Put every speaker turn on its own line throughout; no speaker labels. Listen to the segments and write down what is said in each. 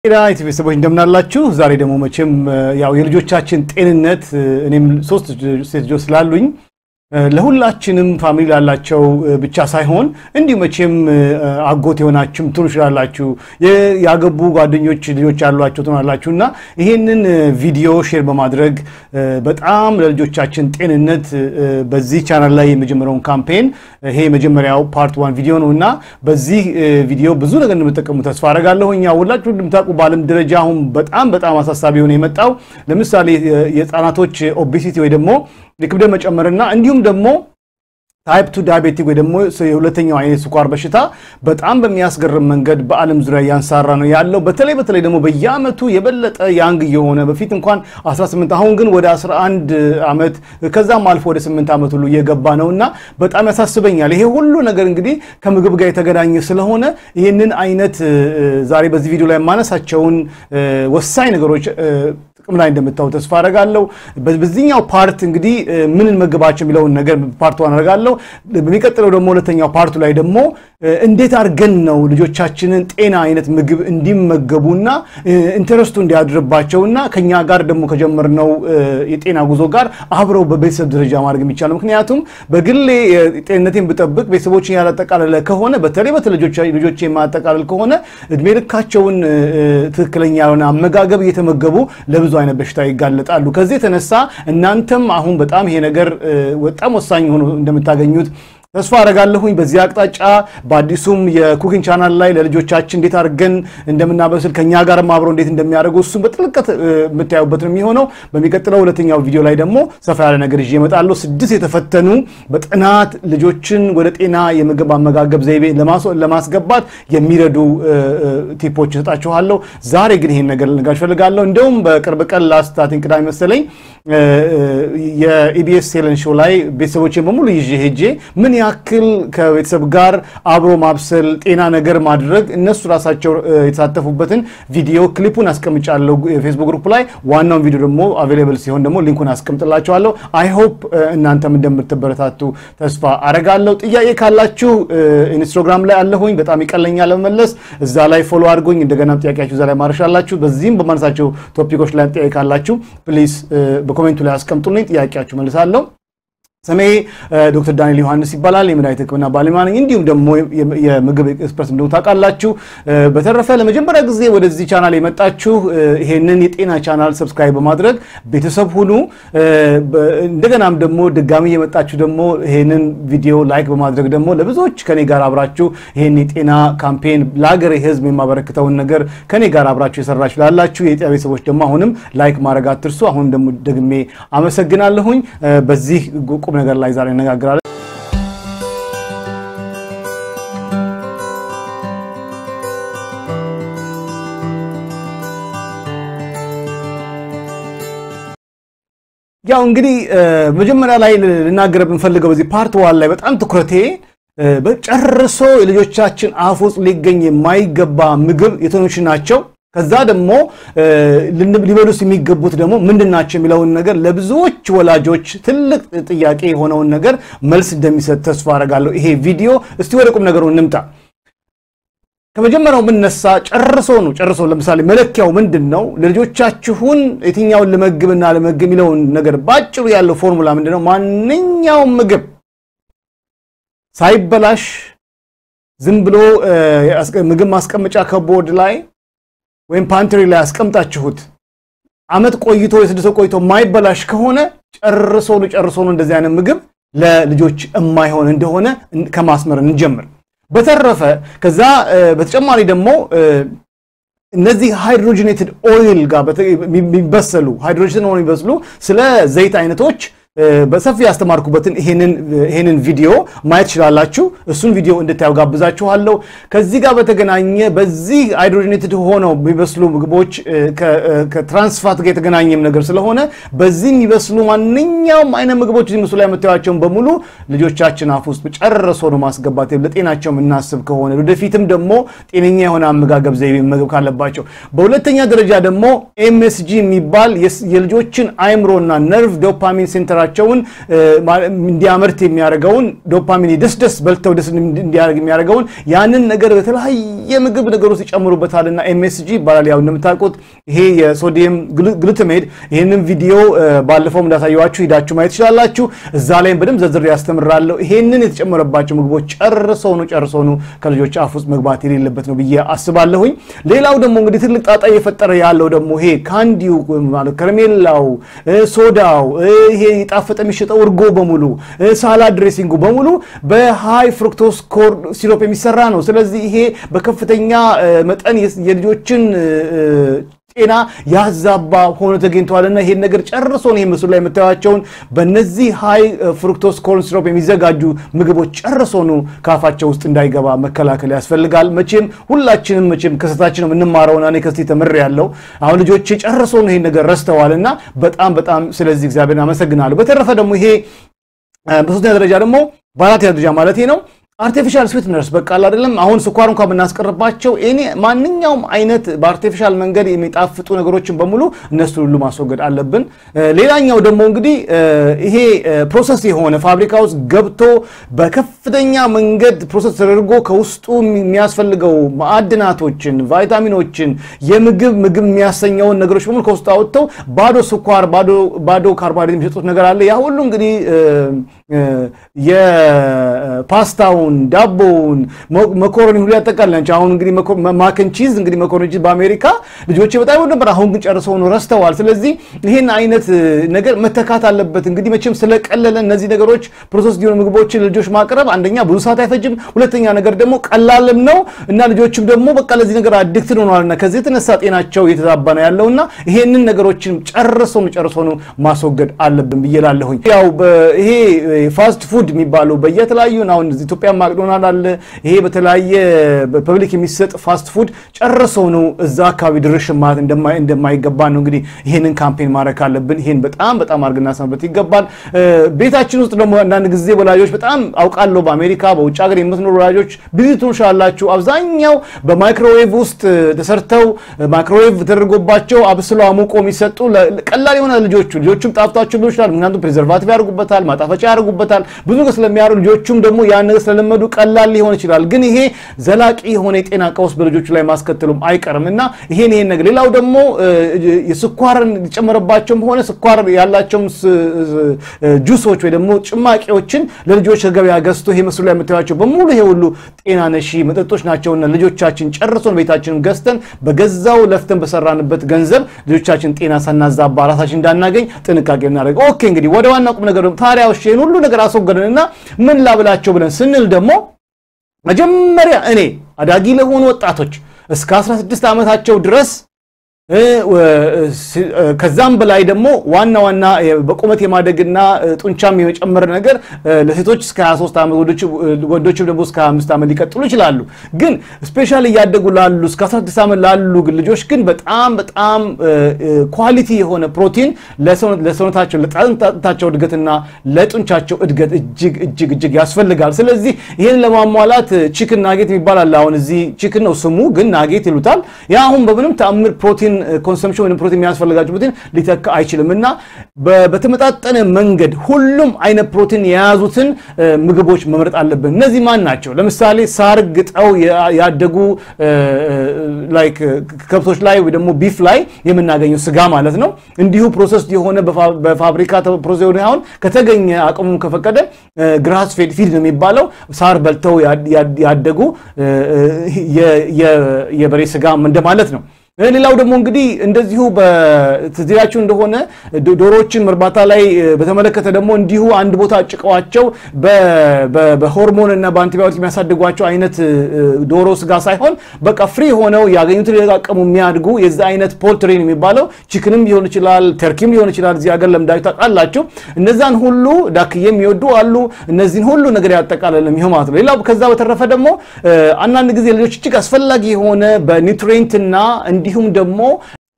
ጤና ኢትዮ ቤተሰቦች እንደምናላችሁ። ዛሬ ደግሞ መቼም ያው የልጆቻችን ጤንነት እኔም ሶስት ሴት ልጆች ስላሉኝ ለሁላችንም ፋሚሊ ላላቸው ብቻ ሳይሆን እንዲሁ መቼም አጎት የሆናችሁም ትሆኑ ይችላላችሁ፣ ያገቡ ጓደኞች ልጆች ያሏቸው ትሆናላችሁ እና ይሄንን ቪዲዮ ሼር በማድረግ በጣም ለልጆቻችን ጤንነት በዚህ ቻናል ላይ የመጀመሪያውን ካምፔን ይሄ የመጀመሪያው ፓርት ዋን ቪዲዮ ነው እና በዚህ ቪዲዮ ብዙ ነገር እንደምጠቀሙ ተስፋ አደርጋለሁ። እኛ ሁላችሁ እንደምታውቁ በዓለም ደረጃ አሁን በጣም በጣም አሳሳቢ ሆነ የመጣው ለምሳሌ የህፃናቶች ኦቤሲቲ ወይ ደግሞ የክብደት መጨመርና እንዲሁም ደግሞ ታይፕ ቱ ዳያቤቲክ ወይ ደግሞ የሁለተኛው አይነት ስኳር በሽታ በጣም በሚያስገርም መንገድ በዓለም ዙሪያ እያንሰራራ ነው ያለው። በተለይ በተለይ ደግሞ በየዓመቱ የበለጠ ያንግ እየሆነ በፊት እንኳን 18 አሁን ግን ወደ 11 ዓመት ከዛም አልፎ ወደ 8 ዓመት ሁሉ እየገባ ነው እና በጣም ያሳስበኛል። ይሄ ሁሉ ነገር እንግዲህ ከምግብ ጋር የተገናኘ ስለሆነ ይህንን አይነት ዛሬ በዚህ ቪዲዮ ላይ የማነሳቸውን ወሳኝ ነገሮች ጥቅም ላይ እንደምታው ተስፋ አደርጋለሁ። በዚህኛው ፓርት እንግዲህ ምን እንመግባቸው የሚለውን ነገር ፓርት ዋን አደርጋለሁ። በሚቀጥለው ደግሞ ሁለተኛው ፓርቱ ላይ ደግሞ እንዴት አድርገን ነው ልጆቻችንን ጤና አይነት ምግብ እንዲመገቡና ኢንተረስቱ እንዲያድርባቸውና ከኛ ጋር ደግሞ ከጀመርነው የጤና ጉዞ ጋር አብረው በቤተሰብ ደረጃ ማድረግ የሚቻለው። ምክንያቱም በግሌ ጤንነቴን ብጠብቅ ቤተሰቦችን ያላጠቃለለ ከሆነ በተለይ በተለይ ልጆች የማጠቃለል ከሆነ እድሜ ልካቸውን ትክክለኛ የሆነ አመጋገብ እየተመገቡ ለብዙ አይነት በሽታ ይጋለጣሉ። ከዚህ የተነሳ እናንተም አሁን በጣም ይሄ ነገር በጣም ወሳኝ ሆኖ እንደምታገኙት ተስፋ አደርጋለሁኝ። በዚህ አቅጣጫ በአዲሱም የኩኪንግ ቻናል ላይ ለልጆቻችን እንዴት አድርገን እንደምናበስል ከኛ ጋርም አብረው እንዴት እንደሚያደርጉ እሱም በጥልቀት የምታዩበት ነው የሚሆነው። በሚቀጥለው ሁለተኛው ቪዲዮ ላይ ደግሞ ሰፋ ያለ ነገር ይዤ እመጣለሁ። ስድስት የተፈተኑ በጥናት ልጆችን ወደ ጤና የምግብ አመጋገብ ዘይቤ ለማስገባት የሚረዱ ቲፖች እሰጣችኋለሁ። ዛሬ ግን ይሄን ነገር ልነግራችሁ እፈልጋለሁ። እንደውም በቅርብ ቀን ላስታትን ቅዳሜ መሰለኝ የኢቢኤስ ሴለን ሾው ላይ ቤተሰቦችን በሙሉ ይዤ ሄጄ ምን ያክል ከቤተሰብ ጋር አብሮ ማብሰል ጤና ነገር ማድረግ እነሱ ራሳቸው የተሳተፉበትን ቪዲዮ ክሊፑን አስቀምጫለሁ የፌስቡክ ግሩፕ ላይ። ዋናውን ቪዲዮ ደግሞ አቬሌብል ሲሆን ደግሞ ሊንኩን አስቀምጥላችኋለሁ። አይ ሆፕ እናንተም እንደምትበረታቱ ተስፋ አረጋለሁ። ጥያቄ ካላችሁ ኢንስታግራም ላይ አለሁኝ፣ በጣም ይቀለኛል ለመመለስ። እዛ ላይ ፎሎ አድርጎኝ እንደገና ጥያቄያችሁ እዛ ላይ ማረሻላችሁ። በዚህም በማነሳቸው ቶፒኮች ላይ ጥያቄ ካላችሁ ፕሊዝ በኮሜንቱ ላይ አስቀምጡልኝ፣ ጥያቄያችሁ መልሳለሁ። ስሜ ዶክተር ዳንኤል ዮሐንስ ይባላል። የመድኃኒት ሕክምና ባለሙያ ነኝ። እንዲሁም ደግሞ የምግብ ኤክስፕረስ እንደሆነ ታውቃላችሁ። በተረፈ ለመጀመሪያ ጊዜ ወደዚህ ቻናል የመጣችሁ ይሄንን የጤና ቻናል ሰብስክራይብ በማድረግ ቤተሰብ ሁኑ። እንደገናም ደግሞ ድጋሚ የመጣችሁ ደግሞ ይሄንን ቪዲዮ ላይክ በማድረግ ደግሞ ለብዙዎች ከኔ ጋር አብራችሁ ይሄን የጤና ካምፔን ለሀገሬ ሕዝብ የማበረክተውን ነገር ከኔ ጋር አብራችሁ የሰራችሁ ላላችሁ የጤና ቤተሰቦች ደግሞ አሁንም ላይክ ማድረግ አትርሱ። አሁን ደግሞ ደግሜ አመሰግናለሁኝ። በዚህ ቁም ነገር ላይ ዛሬ እነጋግራለን። ያው እንግዲህ መጀመሪያ ላይ ልናገር ብንፈልገው በዚህ ፓርት ዋን ላይ በጣም ትኩረቴ በጨርሶ የልጆቻችን አፍ ውስጥ ሊገኝ የማይገባ ምግብ የትኖች ናቸው ከዛ ደግሞ ሊበሉስ የሚገቡት ደግሞ ምንድን ናቸው የሚለውን ነገር ለብዙዎች ወላጆች ትልቅ ጥያቄ የሆነውን ነገር መልስ እንደሚሰጥ ተስፋ አደርጋለሁ። ይሄ ቪዲዮ እስቲ ወደ ቁም ነገሩ እንምጣ። ከመጀመሪያው ብነሳ ጨርሶ ነው ጨርሶ ለምሳሌ መለኪያው ምንድን ነው? ለልጆቻችሁን የትኛውን ልመግብና ልመግብ የሚለውን ነገር ባጭሩ ያለው ፎርሙላ ምንድን ነው? ማንኛውም ምግብ ሳይበላሽ ዝም ብሎ ምግብ ማስቀመጫ ከቦርድ ላይ ወይም ፓንትሪ ላይ ያስቀምጣችሁት ዓመት ቆይቶ የስድስት ቆይቶ የማይበላሽ ከሆነ ጨርሶ ነው ጨርሶ ነው እንደዚህ አይነት ምግብ ለልጆች የማይሆን እንደሆነ ከማስመር እንጀምር። በተረፈ ከዛ በተጨማሪ ደግሞ እነዚህ ሃይድሮጂኔትድ ኦይል ጋር የሚበሰሉ ሃይድሮጂኔትድ ኦይል የሚበስሉ ስለ ዘይት አይነቶች በሰፊ ያስተማርኩበትን ይሄንን ቪዲዮ ማየት ትችላላችሁ። እሱን ቪዲዮ እንድታዩ ጋብዛችኋለሁ። ከዚህ ጋር በተገናኘ በዚህ ሃይድሮጂኔትድ ሆነው የሚበስሉ ምግቦች ከትራንስፋት ጋር የተገናኘም ነገር ስለሆነ በዚህ የሚበስሉ ማንኛውም አይነት ምግቦች እዚህ ምስሉ ላይ የምታዩቸውን በሙሉ ልጆቻችን አፍ ውስጥ ጨርሶ ነው ማስገባት ለጤናቸው የምናስብ ከሆነ ወደፊትም ደግሞ ጤነኛ የሆነ አመጋገብ ዘይቤ መመገብ ካለባቸው። በሁለተኛ ደረጃ ደግሞ ኤምኤስጂ የሚባል የልጆችን አይምሮና ነርቭ ዶፓሚን ሴንተራ ሱኳራቸውን እንዲያመርት የሚያደርገውን ዶፓሚን ደስ ደስ በልተው ደስ እንዲያደርግ የሚያደርገውን ያንን ነገር በተለያየ ምግብ ነገር ውስጥ ይጨምሩበታልና ኤምኤስጂ ይባላል። ያው እንደምታውቁት ይሄ የሶዲየም ግሉታሜት ይህንን ቪዲዮ ባለፈው እንዳሳየዋችሁ ሂዳችሁ ማየት ትችላላችሁ። እዛ ላይም በደንብ ዘርዝሬ ያስተምራለሁ። ይሄንን የተጨመረባቸው ምግቦች ጨርሰው ነው ጨርሰው ነው ከልጆች አፍ ውስጥ መግባት የሌለበት ነው ብዬ አስባለሁኝ። ሌላው ደግሞ እንግዲህ ትልቅ ጣጣ እየፈጠረ ያለው ደግሞ ይሄ ካንዲው ማለት ከረሜላው፣ ሶዳው፣ ይሄ የጣፈጠ የሚሸጠው እርጎ በሙሉ ሳላድ ድሬሲንጉ በሙሉ በሃይ ፍሩክቶስ ኮርን ሲሮፕ የሚሰራ ነው። ስለዚህ ይሄ በከፍተኛ መጠን የልጆችን ጤና ያዛባ ሆኖ ተገኝተዋልና ይሄን ነገር ጨርሶ ነው ምስሉ ላይ የምታዩቸውን በእነዚህ ሃይ ፍሩክቶስ ኮርን ሲሮፕ የሚዘጋጁ ምግቦች ጨርሶ ነው ካፋቸው ውስጥ እንዳይገባ መከላከል ያስፈልጋል። መቼም ሁላችንም መቼም ከስህተታችን የምንማረውና እኔ ከስህተቴ ተምሬያለሁ። አሁን ልጆቼ ጨርሶ ነው ይሄን ነገር ረስተዋልና በጣም በጣም ስለዚህ እግዚአብሔርን አመሰግናለሁ። በተረፈ ደግሞ ይሄ በሶስተኛ ደረጃ ደግሞ በአራተኛ ደረጃ ማለት ነው አርቲፊሻል ስዊትነርስ በቃ አይደለም። አሁን ስኳር እንኳን ብናስቀርባቸው እኔ ማንኛውም አይነት በአርቲፊሻል መንገድ የሚጣፍጡ ነገሮችን በሙሉ እነሱ ሁሉ ማስወገድ አለብን። ሌላኛው ደግሞ እንግዲህ ይሄ ፕሮሰስ የሆነ ፋብሪካ ውስጥ ገብቶ በከፍተኛ መንገድ ፕሮሰስ ተደርጎ ከውስጡ የሚያስፈልገው ማዕድናቶችን፣ ቫይታሚኖችን፣ የምግብ ምግብ የሚያሰኘውን ነገሮች በሙሉ ከውስጡ አወጥተው ባዶ ስኳር ባዶ ካርቦሃይድሬት የሚሰጡት ነገር አለ። ያ ሁሉ እንግዲህ የፓስታውን ዳቦውን መኮረኒ ሁሉ ያጠቃልላል። አሁን እንግዲህ ማክን ቺዝ እንግዲህ መኮረኒ ቺዝ በአሜሪካ ልጆች በጣም ይወዱ ነበር። አሁን ግን ጨርሰው ነው ረስተዋል። ስለዚህ ይህን አይነት ነገር መተካት አለበት። እንግዲህ መቼም ስለቀለለ እነዚህ ነገሮች ፕሮሰስ የሆኑ ምግቦችን ልጆች ማቅረብ አንደኛ ብዙ ሰዓት አይፈጅም፣ ሁለተኛ ነገር ደግሞ ቀላልም ነው እና ልጆችም ደግሞ በቃ ለዚህ ነገር አዲክትድ ሆነዋልና ከዚህ የተነሳ ጤናቸው እየተዛባ ነው ያለውና ይሄንን ነገሮችን ጨርሶ ነው ጨርሶ ነው ማስወገድ አለብን ብዬ እላለሁኝ። ያው ይሄ ፋስት ፉድ የሚባለው በየተለያዩ አሁን ኢትዮጵያ ማክዶናልድ አለ። ይሄ በተለያየ ፐብሊክ የሚሰጥ ፋስት ፉድ ጨርሰው ነው እዛ አካባቢ ድርሽ ማለት እንደማይገባ ነው እንግዲህ ይሄንን ካምፔን ማድረግ አለብን። ይሄን በጣም በጣም አድርገን እናስመበት ይገባል። ቤታችን ውስጥ ደግሞ አንዳንድ ጊዜ ወላጆች በጣም አውቃለሁ፣ በአሜሪካ በውጭ ሀገር የምትኖሩ ወላጆች ብዙ ትንሻላችሁ። አብዛኛው በማይክሮዌቭ ውስጥ ተሰርተው ማይክሮዌቭ ተደርጎባቸው አብስለው አሙቆ የሚሰጡ ቀላል የሆነ ልጆቹ ልጆቹም ጣፍቷቸው ሊሆን ይችላል። ምክንያቱም ፕሬዘርቫቲቭ ያደርጉበታል፣ ማጣፈጫ ያደርጉበታል። ብዙ ነገር ስለሚያሩ ልጆቹም ደግሞ ያን ነገር ስለለመዱ ቀላል ሊሆን ይችላል። ግን ይሄ ዘላቂ የሆነ የጤና ቀውስ በልጆቹ ላይ ማስከተሉም አይቀርም እና ይሄን ይሄን ነገር ሌላው ደግሞ የስኳርን ሊጨመረባቸውም ሆነ ስኳር ያላቸውም ጁሶች ወይ ደግሞ ጭማቂዎችን ለልጆች ከገበያ ገዝቶ ይሄ ምስሉ ላይ የምታዩቸው በሙሉ ይሄ ሁሉ ጤና ነሺ መጠጦች ናቸውና ልጆቻችን ጨርሶን ቤታችንን ገዝተን በገዛው ለፍተን በሰራንበት ገንዘብ ልጆቻችን ጤና ሳናዛባ ራሳችን እንዳናገኝ ጥንቃቄ እናደርግ። ኦኬ እንግዲህ ወደ ዋና ቁም ነገር ታዲያ ይህን ሁሉ ነገር አስወገድንና ምን ላብላቸው ብለን ስንል ደግሞ መጀመሪያ እኔ አዳጊ ለሆኑ ወጣቶች እስከ 16 ዓመታቸው ድረስ ከዛም በላይ ደግሞ ዋና ዋና በቁመት የማደግና ጡንቻም የመጨመር ነገር ለሴቶች እስከ 23 ዓመት ወንዶችም ደግሞ እስከ 25 ዓመት ሊቀጥሉ ይችላሉ። ግን ስፔሻሊ እያደጉ ላሉ እስከ 16 ዓመት ላሉ ልጆች ግን በጣም በጣም ኳሊቲ የሆነ ፕሮቲን ለሰውነታቸው ለጣንታቸው እድገትና ለጡንቻቸው እድገት እጅግ እጅግ እጅግ ያስፈልጋል። ስለዚህ ይህን ለማሟላት ቺክን ናጌት የሚባል አለ። አሁን እዚህ ቺክን ነው ስሙ፣ ግን ናጌት ይሉታል። ያ አሁን በምንም ተአምር ፕሮቲን ኮንሰምሽን ወይም ፕሮቲን የሚያስፈልጋቸው ፕሮቲን ሊተካ አይችልም እና በተመጣጠነ መንገድ ሁሉም አይነት ፕሮቲን የያዙትን ምግቦች መምረጥ አለብን። እነዚህ ማን ናቸው? ለምሳሌ ሳር ግጠው ያደጉ ላይክ ከብቶች ላይ ወይ ደግሞ ቢፍ ላይ የምናገኘው ስጋ ማለት ነው። እንዲሁ ፕሮሰስ የሆነ በፋብሪካ ፕሮሰስ የሆነ አሁን ከተገኘ አቅሙ ከፈቀደ ግራስ ፌድ ፊድ ነው የሚባለው ሳር በልተው ያደጉ የበሬ ስጋ እንደማለት ነው። ሌላው ደግሞ እንግዲህ እንደዚሁ በትዚያችሁ እንደሆነ ዶሮዎችን እርባታ ላይ በተመለከተ ደግሞ እንዲሁ አንድ ቦታ ጭቀዋቸው በሆርሞን እና በአንቲባዮቲክ የሚያሳድጓቸው አይነት ዶሮ ስጋ ሳይሆን በቃ ፍሪ ሆነው ያገኙትን የተቃቀሙ የሚያድጉ የዚ አይነት ፖልትሪን የሚባለው ቺክንም ሊሆን ይችላል፣ ተርኪም ሊሆን ይችላል። እዚህ ሀገር ለምዳችሁ ታውቃላችሁ። እነዛን ሁሉ ዳክዬ የሚወዱ አሉ። እነዚህን ሁሉ ነገር ያጠቃልል የሚሆን ማለት ነው። ሌላው ከዛ በተረፈ ደግሞ አንዳንድ ጊዜ ልጆች እጅግ አስፈላጊ የሆነ በኒውትሪየንትና እንዲሁም ደግሞ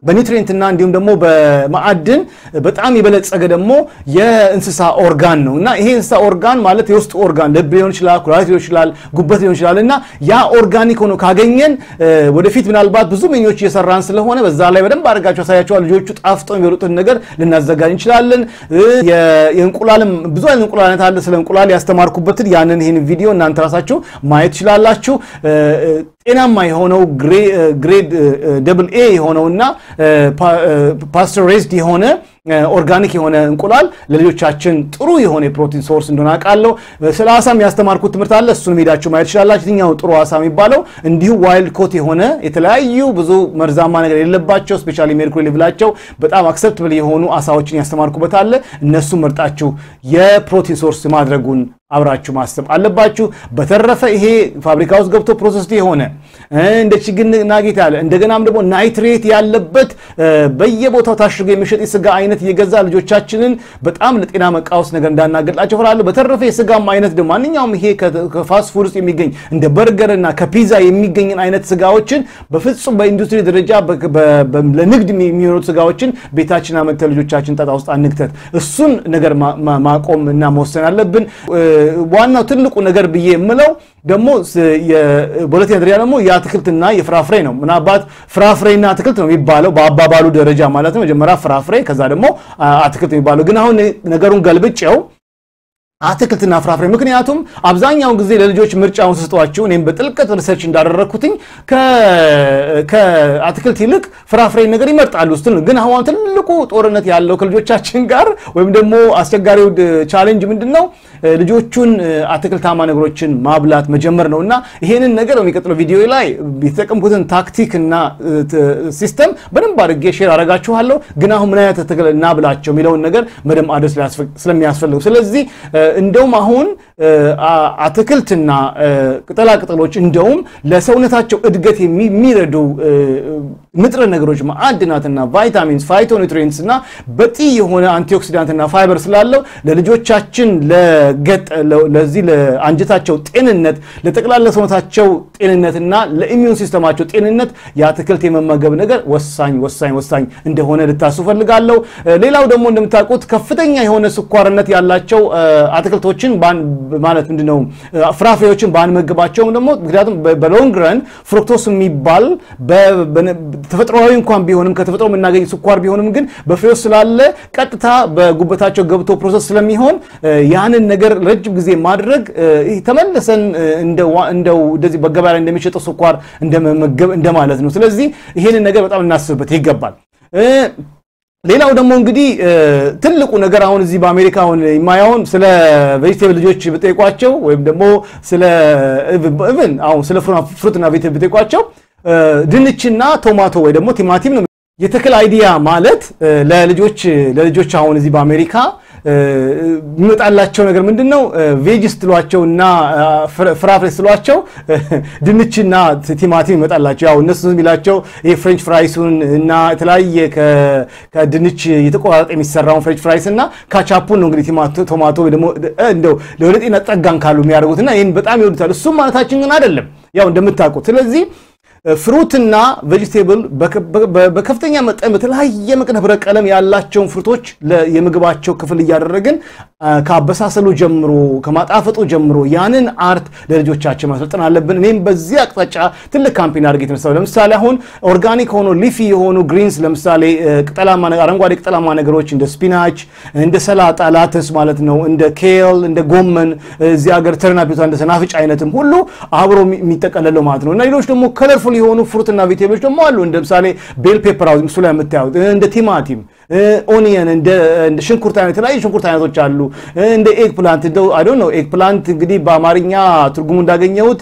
በኒውትሪየንትና እንዲሁም ደግሞ በማዕድን በጣም የበለጸገ ደግሞ የእንስሳ ኦርጋን ነው እና ይሄ እንስሳ ኦርጋን ማለት የውስጥ ኦርጋን ልብ ሊሆን ይችላል፣ ኩላሊት ሊሆን ይችላል፣ ጉበት ሊሆን ይችላል እና ያ ኦርጋኒክ ሆኖ ካገኘን ወደፊት ምናልባት ብዙ ምኞች እየሰራን ስለሆነ በዛ ላይ በደንብ አድርጋቸው ያሳያቸዋል። ልጆቹ ጣፍጠው የሚበሉትን ነገር ልናዘጋጅ እንችላለን። የእንቁላልም ብዙ አይነት እንቁላል አይነት አለ። ስለ እንቁላል ያስተማርኩበትን ያንን ይህን ቪዲዮ እናንተ ራሳችሁ ማየት ትችላላችሁ። ጤናማ የሆነው ግሬድ ደብል ኤ የሆነውና ፓስቸራይዝድ የሆነ ኦርጋኒክ የሆነ እንቁላል ለልጆቻችን ጥሩ የሆነ የፕሮቲን ሶርስ እንደሆነ አውቃለሁ። ስለ አሳም ያስተማርኩት ትምህርት አለ። እሱን ሄዳችሁ ማየት ትችላላችሁ። የትኛው ጥሩ አሳ የሚባለው እንዲሁ ዋይልድ ኮት የሆነ የተለያዩ ብዙ መርዛማ ነገር የሌለባቸው ስፔሻሊ ሜርኩሪ ሌቭላቸው በጣም አክሰፕትብል የሆኑ አሳዎችን ያስተማርኩበት አለ። እነሱም መርጣችሁ የፕሮቲን ሶርስ ማድረጉን አብራችሁ ማሰብ አለባችሁ። በተረፈ ይሄ ፋብሪካ ውስጥ ገብቶ ፕሮሰስ የሆነ እንደ ችግኝ ናጌት ያለ እንደገናም ደግሞ ናይትሬት ያለበት በየቦታው ታሽጎ የሚሸጥ የስጋ አይነት እየገዛ ልጆቻችንን በጣም ለጤና መቃወስ ነገር እንዳናገጥላቸው እፈራለሁ። በተረፈ የስጋም አይነት ደግሞ ማንኛውም ይሄ ከፋስት ፉድ ውስጥ የሚገኝ እንደ በርገር እና ከፒዛ የሚገኝን አይነት ስጋዎችን በፍጹም በኢንዱስትሪ ደረጃ ለንግድ የሚሆኑት ስጋዎችን ቤታችን አመጥተን ልጆቻችን ጣጣ ውስጥ አንክተት። እሱን ነገር ማቆም እና መወሰን አለብን። ዋናው ትልቁ ነገር ብዬ የምለው ደግሞ በሁለተኛ ደረጃ ደግሞ የአትክልትና የፍራፍሬ ነው። ምናልባት ፍራፍሬና አትክልት ነው የሚባለው በአባባሉ ደረጃ ማለት ነው። መጀመሪያ ፍራፍሬ ከዛ ደግሞ አትክልት የሚባለው ግን አሁን ነገሩን ገልብጬው አትክልትና ፍራፍሬ ምክንያቱም አብዛኛውን ጊዜ ለልጆች ምርጫውን ስጧቸው እኔም በጥልቀት ሪሰርች እንዳደረግኩትኝ ከአትክልት ይልቅ ፍራፍሬ ነገር ይመርጣሉ ስትል ግን አሁን ትልቁ ጦርነት ያለው ከልጆቻችን ጋር ወይም ደግሞ አስቸጋሪው ቻሌንጅ ምንድን ነው? ልጆቹን አትክልታማ ነገሮችን ማብላት መጀመር ነው እና ይሄንን ነገር በሚቀጥለው ቪዲዮ ላይ የተጠቀምኩትን ታክቲክ እና ሲስተም በደንብ አድርጌ ሼር አደርጋችኋለሁ። ግን አሁን ምን አይነት አትክልት እናብላቸው የሚለውን ነገር መደም አድረስ ስለሚያስፈልጉ ስለዚህ እንደውም አሁን አትክልትና ቅጠላቅጠሎች እንደውም ለሰውነታቸው እድገት የሚረዱ ንጥረ ነገሮች ማዕድናትና ቫይታሚንስ ፋይቶኒትሪንትስ እና በቂ የሆነ አንቲኦክሲዳንትና ፋይበር ስላለው ለልጆቻችን ለዚህ ለአንጀታቸው ጤንነት ለጠቅላላ ሰውነታቸው ጤንነትና ለኢሚዩን ሲስተማቸው ጤንነት የአትክልት የመመገብ ነገር ወሳኝ ወሳኝ ወሳኝ እንደሆነ ልታስቡ ፈልጋለሁ። ሌላው ደግሞ እንደምታውቁት ከፍተኛ የሆነ ስኳርነት ያላቸው አትክልቶችን ማለት ምንድነው ፍራፍሬዎችን ባንመግባቸውም ደግሞ ምክንያቱም በሎንግ ረን ፍሩክቶስ የሚባል ተፈጥሯዊ እንኳን ቢሆንም ከተፈጥሮ የምናገኝ ስኳር ቢሆንም ግን በፍሬው ስላለ ቀጥታ በጉበታቸው ገብቶ ፕሮሰስ ስለሚሆን ያንን ነገር ረጅም ጊዜ ማድረግ ተመልሰን እንደው እንደዚህ በገበያ ላይ እንደሚሸጠው ስኳር እንደመመገብ እንደማለት ነው። ስለዚህ ይሄንን ነገር በጣም እናስብበት ይገባል። ሌላው ደግሞ እንግዲህ ትልቁ ነገር አሁን እዚህ በአሜሪካ አሁን የማየውን ስለ ቬጅቴብል ልጆች ብጠይቋቸው ወይም ደግሞ ስለ ኢቭን አሁን ስለ ፍሩትና ቬጅቴብል ብጠይቋቸው ድንችና ቶማቶ ወይ ደግሞ ቲማቲም ነው የተክል አይዲያ ማለት ለልጆች ለልጆች አሁን እዚህ በአሜሪካ የሚመጣላቸው ነገር ምንድን ነው? ቬጅ ስትሏቸው እና ፍራፍሬ ስትሏቸው ድንችና ቲማቲም ይመጣላቸው። ያው እነሱ የሚላቸው ይሄ ፍሬንች ፍራይሱን እና የተለያየ ከድንች የተቆራረጠ የሚሰራውን ፍሬንች ፍራይስ እና ካቻፑን ነው እንግዲህ ቶማቶ ደግሞ እንደው ለወደ ጤና ጠጋን ካሉ የሚያደርጉት እና ይህን በጣም ይወዱታል። እሱም ማለታችን ግን አይደለም ያው እንደምታውቁት ስለዚህ ፍሩትና ቬጅቴብል በከፍተኛ መጠን በተለያየ መጠን ህብረ ቀለም ያላቸውን ፍሩቶች የምግባቸው ክፍል እያደረግን ከአበሳሰሉ ጀምሮ ከማጣፈጡ ጀምሮ ያንን አርት ለልጆቻችን ማሰልጠን አለብን። እኔም በዚህ አቅጣጫ ትልቅ ካምፔን አድርጌ የተነሳው ለምሳሌ አሁን ኦርጋኒክ ሆኖ ሊፊ የሆኑ ግሪንስ ለምሳሌ ቅጠላማ አረንጓዴ ቅጠላማ ነገሮች እንደ ስፒናች፣ እንደ ሰላጣ ላትስ ማለት ነው፣ እንደ ኬል፣ እንደ ጎመን እዚህ ሀገር ተርናፒታ እንደ ሰናፍጭ አይነትም ሁሉ አብሮ የሚጠቀለለው ማለት ነው እና ሌሎች ደግሞ ከለርፉል የሆኑ ፍሩትና ቬጅቴብሎች ደግሞ አሉ። እንደ ምሳሌ ቤል ፔፐር ሃውስ ምስሉ ላይ የምታዩት እንደ ቲማቲም፣ ኦኒየን፣ እንደ ሽንኩርት አይነት የተለያዩ ሽንኩርት አይነቶች አሉ። እንደ ኤግ ፕላንት እንደው አይ ዶንት ኖ ኤግ ፕላንት እንግዲህ በአማርኛ ትርጉሙ እንዳገኘሁት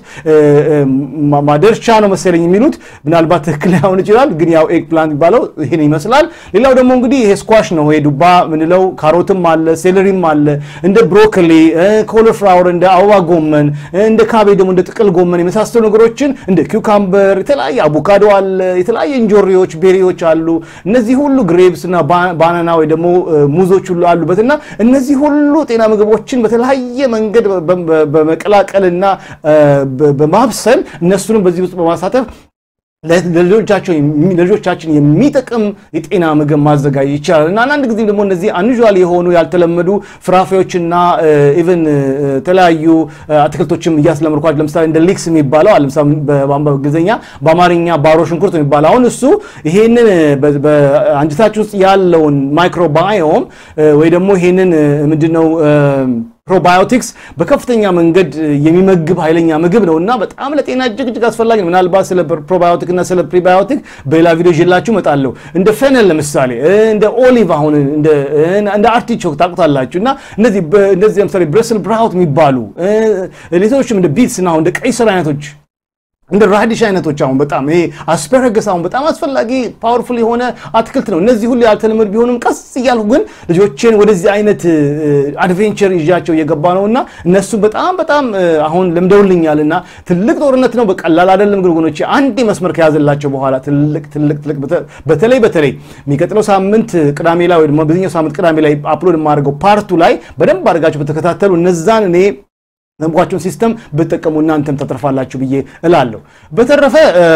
ማደርቻ ነው መሰለኝ የሚሉት ምናልባት ትክክል ላይሆን ይችላል፣ ግን ያው ኤግ ፕላንት የሚባለው ይሄን ይመስላል። ሌላው ደግሞ እንግዲህ ይሄ ስኳሽ ነው ይሄ ዱባ ምንለው፣ ካሮትም አለ፣ ሴለሪም አለ፣ እንደ ብሮኮሊ፣ ኮሊፍላወር፣ እንደ አበባ ጎመን፣ እንደ ካቤ ደግሞ እንደ ጥቅል ጎመን የመሳሰሉ ነገሮችን እንደ ኪውካምበር የተለያየ አቮካዶ አለ፣ የተለያየ እንጆሪዎች ቤሪዎች አሉ። እነዚህ ሁሉ ግሬፕስ እና ባናና ወይ ደግሞ ሙዞች ሁሉ አሉበት እና እነዚህ ሁሉ ጤና ምግቦችን በተለያየ መንገድ በመቀላቀልና በማብሰል እነሱንም በዚህ ውስጥ በማሳተፍ ለልጆቻችን የሚጠቅም የጤና ምግብ ማዘጋጀት ይቻላል እና አንዳንድ ጊዜ ደግሞ እነዚህ አንዣል የሆኑ ያልተለመዱ ፍራፍሬዎችና ኢቨን የተለያዩ አትክልቶችም እያስለመድኳቸው ለምሳሌ እንደ ሊክስ የሚባለው በእንግሊዝኛ በአማርኛ ባሮ ሽንኩርት የሚባለው አሁን እሱ ይሄንን በአንጀታችን ውስጥ ያለውን ማይክሮባዮም ወይ ደግሞ ይሄንን ምንድነው ፕሮባዮቲክስ በከፍተኛ መንገድ የሚመግብ ኃይለኛ ምግብ ነው እና በጣም ለጤና እጅግ እጅግ አስፈላጊ ነው። ምናልባት ስለ ፕሮባዮቲክ እና ስለ ፕሪባዮቲክ በሌላ ቪዲዮ ይዤላችሁ እመጣለሁ። እንደ ፌነል ለምሳሌ እንደ ኦሊቭ አሁን እንደ አርቲቾክ ታውቁታላችሁ። እና እነዚህ እነዚህ ለምሳሌ ብረስል ብራውት የሚባሉ ሌሎችም እንደ ቢትስ እና እንደ ቀይ ስር አይነቶች እንደ ራዲሽ አይነቶች አሁን በጣም ይሄ አስፐረገስ አሁን በጣም አስፈላጊ ፓወርፉል የሆነ አትክልት ነው። እነዚህ ሁሉ ያልተለመዱ ቢሆንም ቀስ እያልኩ ግን ልጆቼን ወደዚህ አይነት አድቬንቸር ይዣቸው እየገባ ነው እና እነሱ በጣም በጣም አሁን ለምደውልኛል እና ትልቅ ጦርነት ነው። በቀላል አይደለም ግርጎኖቼ አንዴ መስመር ከያዘላቸው በኋላ ትልቅ ትልቅ ትልቅ በተለይ በተለይ የሚቀጥለው ሳምንት ቅዳሜ ላይ ወይ ደግሞ በዚህኛው ሳምንት ቅዳሜ ላይ አፕሎድ የማደርገው ፓርቱ ላይ በደንብ አድርጋቸው በተከታተሉ እነዛን እኔ መምቋቸውን ሲስተም ብትጠቀሙ እናንተም ተተርፋላችሁ ብዬ እላለሁ። በተረፈ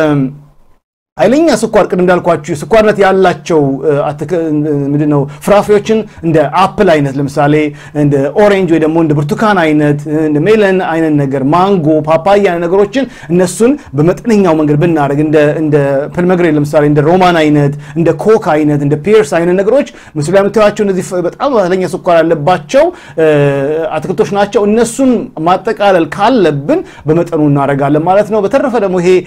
ኃይለኛ ስኳር ቅድም እንዳልኳችሁ ስኳርነት ያላቸው ምንድን ነው ፍራፍሬዎችን እንደ አፕል አይነት ለምሳሌ እንደ ኦሬንጅ ወይ ደግሞ እንደ ብርቱካን አይነት እንደ ሜለን አይነት ነገር ማንጎ፣ ፓፓያ አይነት ነገሮችን እነሱን በመጠነኛው መንገድ ብናደርግ እንደ ፐልመግሬ ለምሳሌ እንደ ሮማን አይነት እንደ ኮክ አይነት እንደ ፒርስ አይነት ነገሮች ምስሉ ላይ የምታዩቸው እነዚህ በጣም ኃይለኛ ስኳር ያለባቸው አትክልቶች ናቸው። እነሱን ማጠቃለል ካለብን በመጠኑ እናደርጋለን ማለት ነው። በተረፈ ደግሞ ይሄ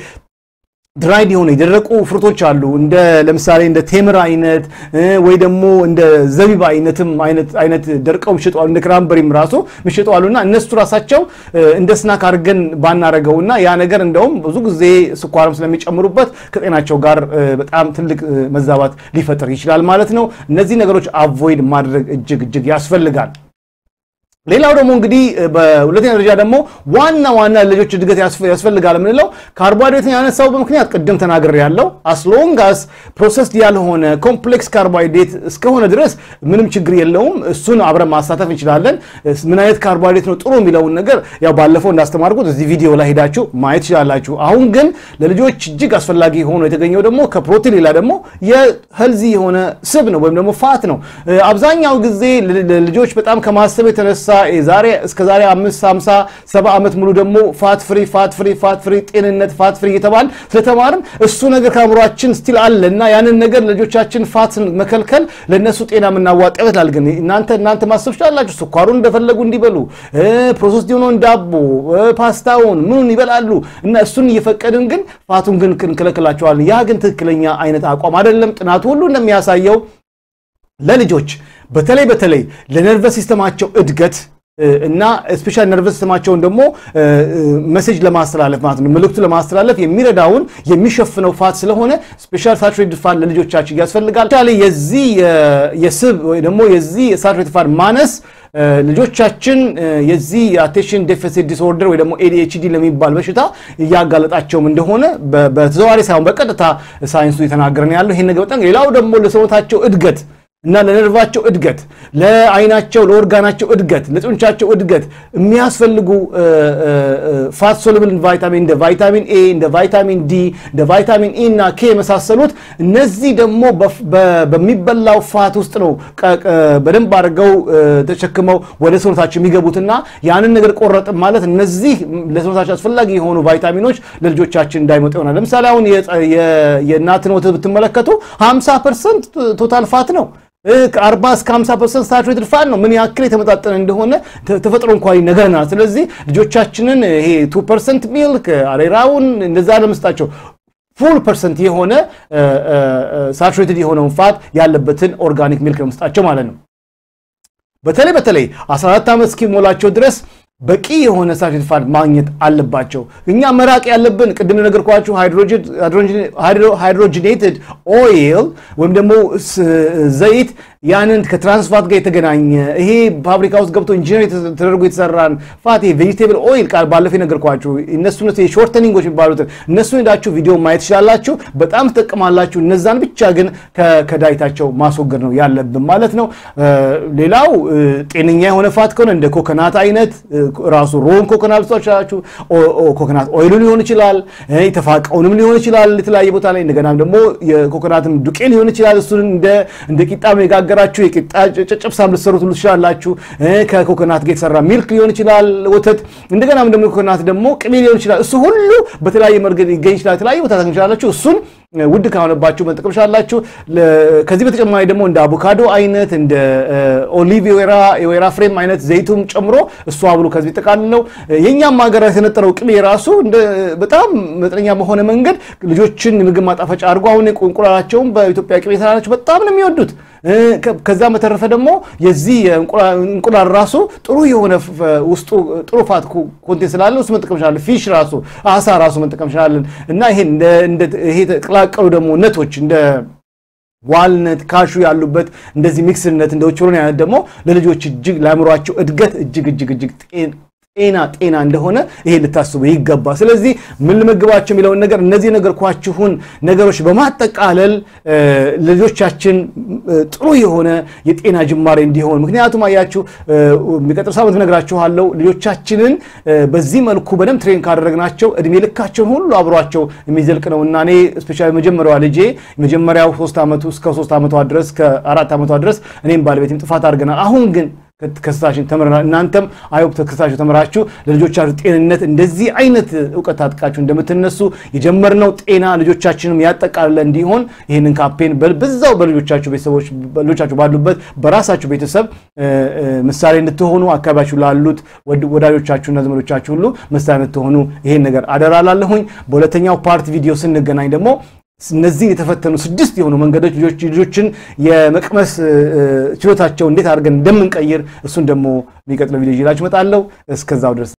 ድራይድ የሆነ የደረቁ ፍሩቶች አሉ። እንደ ለምሳሌ እንደ ቴምር አይነት ወይ ደግሞ እንደ ዘቢብ አይነትም አይነት ደርቀው የሚሸጡ አሉ። እንደ ክራምበሪም ራሱ የሚሸጡ አሉና እነሱ ራሳቸው እንደ ስናክ አድርገን ባናረገውና ያ ነገር እንደውም ብዙ ጊዜ ስኳርም ስለሚጨምሩበት ከጤናቸው ጋር በጣም ትልቅ መዛባት ሊፈጥር ይችላል ማለት ነው። እነዚህ ነገሮች አቮይድ ማድረግ እጅግ እጅግ ያስፈልጋል። ሌላው ደግሞ እንግዲህ በሁለተኛ ደረጃ ደግሞ ዋና ዋና ልጆች እድገት ያስፈልጋል የምንለው ካርቦሃይድሬትን ያነሳው በምክንያት ቅድም ተናግሬ ያለው አስሎንጋስ ፕሮሰስድ ያልሆነ ኮምፕሌክስ ካርቦሃይድሬት እስከሆነ ድረስ ምንም ችግር የለውም። እሱን አብረን ማሳተፍ እንችላለን። ምን አይነት ካርቦሃይድሬት ነው ጥሩ የሚለውን ነገር ያው ባለፈው እንዳስተማርኩት እዚህ ቪዲዮ ላይ ሄዳችሁ ማየት ትችላላችሁ። አሁን ግን ለልጆች እጅግ አስፈላጊ ሆኖ የተገኘው ደግሞ ከፕሮቲን ሌላ ደግሞ የሄልዚ የሆነ ስብ ነው ወይም ደግሞ ፋት ነው። አብዛኛው ጊዜ ልጆች በጣም ከማሰብ የተነሳ ዛሬ እስከ ዛሬ አምስት ሃምሳ ሰባ ዓመት ሙሉ ደግሞ ፋት ፍሪ ፋት ፍሪ ፋት ፍሪ ጤንነት ፋት ፍሪ እየተባል ስለተማርን እሱ ነገር ከአእምሯችን ስቲል አለ እና ያንን ነገር ልጆቻችን ፋትን መከልከል ለእነሱ ጤና የምናዋጣ ይመስላል። ግን እናንተ እናንተ ማሰብ ትችላላችሁ። ስኳሩን እንደፈለጉ እንዲበሉ ፕሮሰስ የሆነውን ዳቦ ፓስታውን ምኑን ይበላሉ እና እሱን እየፈቀድን ግን ፋቱን ግን እንከለክላቸዋለን። ያ ግን ትክክለኛ አይነት አቋም አይደለም። ጥናቱ ሁሉ እንደሚያሳየው ለልጆች በተለይ በተለይ ለነርቨስ ሲስተማቸው እድገት እና ስፔሻል ነርቨስ ሲስተማቸውን ደግሞ መሴጅ ለማስተላለፍ ማለት ነው መልእክቱ ለማስተላለፍ የሚረዳውን የሚሸፍነው ፋት ስለሆነ ስፔሻል ሳቹሬትድ ፋት ለልጆቻችን ያስፈልጋል። ቻሌ የዚህ የስብ ወይ ደግሞ የዚህ ሳቹሬትድ ፋት ማነስ ልጆቻችን የዚህ የአቴንሽን ዴፊሲት ዲስኦርደር ወይ ደግሞ ኤዲኤችዲ ለሚባል በሽታ እያጋለጣቸውም እንደሆነ በተዘዋዋሪ ሳይሆን በቀጥታ ሳይንሱ የተናገረን ያለው ይሄን ነገር በጣም ሌላው ደግሞ ለሰውነታቸው እድገት እና ለነርቫቸው እድገት፣ ለአይናቸው፣ ለኦርጋናቸው እድገት፣ ለጡንቻቸው እድገት የሚያስፈልጉ ፋት ሶሉብል ቫይታሚን እንደ ቫይታሚን ኤ፣ እንደ ቫይታሚን ዲ፣ እንደ ቫይታሚን ኢ እና ኬ የመሳሰሉት እነዚህ ደግሞ በሚበላው ፋት ውስጥ ነው በደንብ አድርገው ተሸክመው ወደ ሰውነታቸው የሚገቡትና ያንን ነገር ቆረጥም ማለት እነዚህ ለሰውነታቸው አስፈላጊ የሆኑ ቫይታሚኖች ለልጆቻችን እንዳይመጡ ይሆናል። ለምሳሌ አሁን የእናትን ወተት ብትመለከቱ 50 ፐርሰንት ቶታል ፋት ነው። ከ40 እስከ 50 ፐርሰንት ሳቹሬትድ ፋት ነው። ምን ያክል የተመጣጠነ እንደሆነ ተፈጥሮ እንኳን ይነግረናል። ስለዚህ ልጆቻችንን ይሄ 2 ፐርሰንት ሚልክ አሬራውን እንደዛ ለመስጣቸው ፉል ፐርሰንት የሆነ ሳቹሬትድ የሆነውን ፋት ያለበትን ኦርጋኒክ ሚልክ ለመስጣቸው ማለት ነው። በተለይ በተለይ 14 ዓመት እስኪሞላቸው ድረስ በቂ የሆነ ሳቹሬትድ ፋት ማግኘት አለባቸው። እኛ መራቅ ያለብን ቅድም ነገርኳችሁ ሃይድሮጂኔትድ ኦይል ወይም ደግሞ ዘይት ያንን ከትራንስፋት ጋር የተገናኘ ይሄ ፋብሪካ ውስጥ ገብቶ ኢንጂነር ተደርጎ የተሰራን ፋት ቬጂቴብል ኦይል ቃል ባለፈው የነገርኳችሁ እነሱ ሾርተኒንጎች የሚባሉትን እነሱን ሄዳችሁ ቪዲዮ ማየት ትችላላችሁ። በጣም ትጠቅማላችሁ። እነዛን ብቻ ግን ከዳይታቸው ማስወገድ ነው ያለብን ማለት ነው። ሌላው ጤነኛ የሆነ ፋት ከሆነ እንደ ኮኮናት አይነት ራሱ ሮን ኮኮናት ልትችላላችሁ። ኮኮናት ኦይሉ ሊሆን ይችላል፣ የተፋቀውንም ሊሆን ይችላል የተለያየ ቦታ ላይ እንደገና ደግሞ የኮኮናትም ዱቄ ሊሆን ይችላል። እሱን እንደ ቂጣ የጋገራችሁ የቂጣ ጨጨብሳም ልትሰሩት ሁሉ ትችላላችሁ። ከኮኮናት ጋር የተሰራ ሚልክ ሊሆን ይችላል፣ ወተት እንደገናም ደግሞ የኮኮናት ደግሞ ቅቤ ሊሆን ይችላል። እሱ ሁሉ በተለያየ መንገድ ይገኝ ይችላል። የተለያየ ቦታ ታገኙ ይችላላችሁ። እሱን ውድ ከሆነባችሁ መጠቀም ይችላላችሁ። ከዚህ በተጨማሪ ደግሞ እንደ አቮካዶ አይነት እንደ ኦሊቭ የወይራ ፍሬም አይነት ዘይቱም ጨምሮ እሱ አብሎ ከዚህ ጠቃልለው የእኛም ሀገር የተነጠረው ቅቤ ራሱ በጣም መጠነኛ በሆነ መንገድ ልጆችን ምግብ ማጣፈጫ አድርጎ አሁን እንቁላላቸውም በኢትዮጵያ ቅቤ ስላላቸው በጣም ነው የሚወዱት። ከዛ በተረፈ ደግሞ የዚህ እንቁላል ራሱ ጥሩ የሆነ ውስጡ ጥሩ ፋት ኮንቴንት ስላለው እሱ መጠቀም እንችላለን። ፊሽ ራሱ አሳ ራሱ መጠቀም እንችላለን እና ይሄ የተቀላቀሉ ደግሞ ነቶች እንደ ዋልነት ካሹ ያሉበት እንደዚህ ሚክስነት እንደ ኦቾሎኒ አይነት ደግሞ ለልጆች እጅግ ለአእምሯቸው እድገት እጅግ እጅግ እጅግ ጤና ጤና እንደሆነ ይሄ ልታስቡ ይገባ። ስለዚህ ምን ልመግባቸው የሚለውን ነገር እነዚህ ነገርኳችሁን ነገሮች በማጠቃለል ልጆቻችን ጥሩ የሆነ የጤና ጅማሬ እንዲሆን ምክንያቱም አያችሁ የሚቀጥል ሳምንት እነግራችኋለሁ ልጆቻችንን በዚህ መልኩ በደንብ ትሬን ካደረግናቸው እድሜ ልካቸውን ሁሉ አብሯቸው የሚዘልቅ ነው እና እኔ ስፔሻሊ መጀመሪያዋ ልጄ የመጀመሪያው ሶስት ዓመቱ እስከ ሶስት ዓመቷ ድረስ ከአራት ዓመቷ ድረስ እኔም ባለቤትም ጥፋት አድርገናል። አሁን ግን ከስታችን ተምረናል። እናንተም አይሆፕ ከስታችሁ ተምራችሁ ለልጆቻችሁ ጤንነት እንደዚህ አይነት እውቀት ታጥቃችሁ እንደምትነሱ የጀመርነው ጤና ልጆቻችንም ያጠቃልለ እንዲሆን ይህንን ካምፔን በዛው በልጆቻችሁ ቤተሰቦች ልጆቻችሁ ባሉበት በራሳችሁ ቤተሰብ ምሳሌ እንድትሆኑ አካባቢያችሁ ላሉት ወዳጆቻችሁና ዘመዶቻችሁ ሁሉ ምሳሌ እንድትሆኑ ይሄን ነገር አደራላለሁኝ። በሁለተኛው ፓርት ቪዲዮ ስንገናኝ ደግሞ እነዚህ የተፈተኑ ስድስት የሆኑ መንገዶች ልጆችን የመቅመስ ችሎታቸው እንዴት አድርገን እንደምንቀይር እሱን ደግሞ የሚቀጥለው ቪዲዮ ይዤላችሁ እመጣለሁ። እስከዛው ድረስ